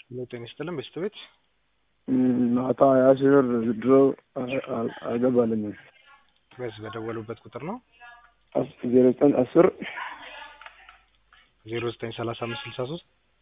ሄሎ ጤና ይስጥልን በስት ቤት ማታ ሀያ ሺህ ብር ድሮ አልገባልኝም። በዚህ በደወሉበት ቁጥር ነው ዜሮ ዘጠኝ አስር ዜሮ ዘጠኝ ሰላሳ አምስት ስልሳ ሶስት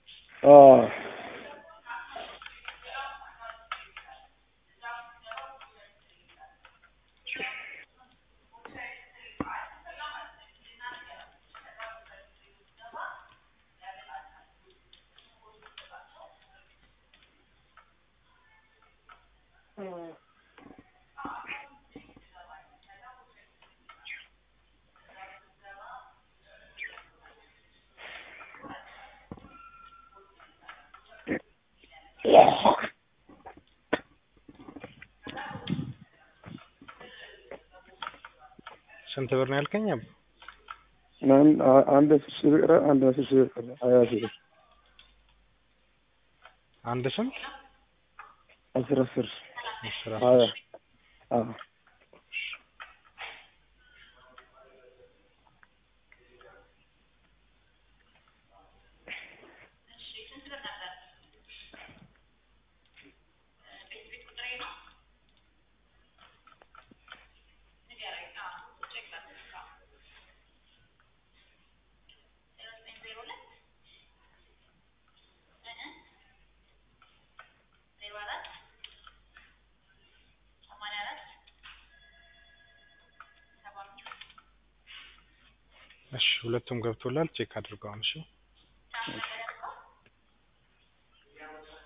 ስንት ብር ነው ያልከኝ? አቡ አንድ አስር ሺህ ብር አንድ አስር ሺህ ብር ሀያ ሺህ ብር አንድ ስንት አስር አስር አስር ሀያ አስር አዎ እሺ ሁለቱም ገብቶላል። ቼክ አድርገዋል። እሺ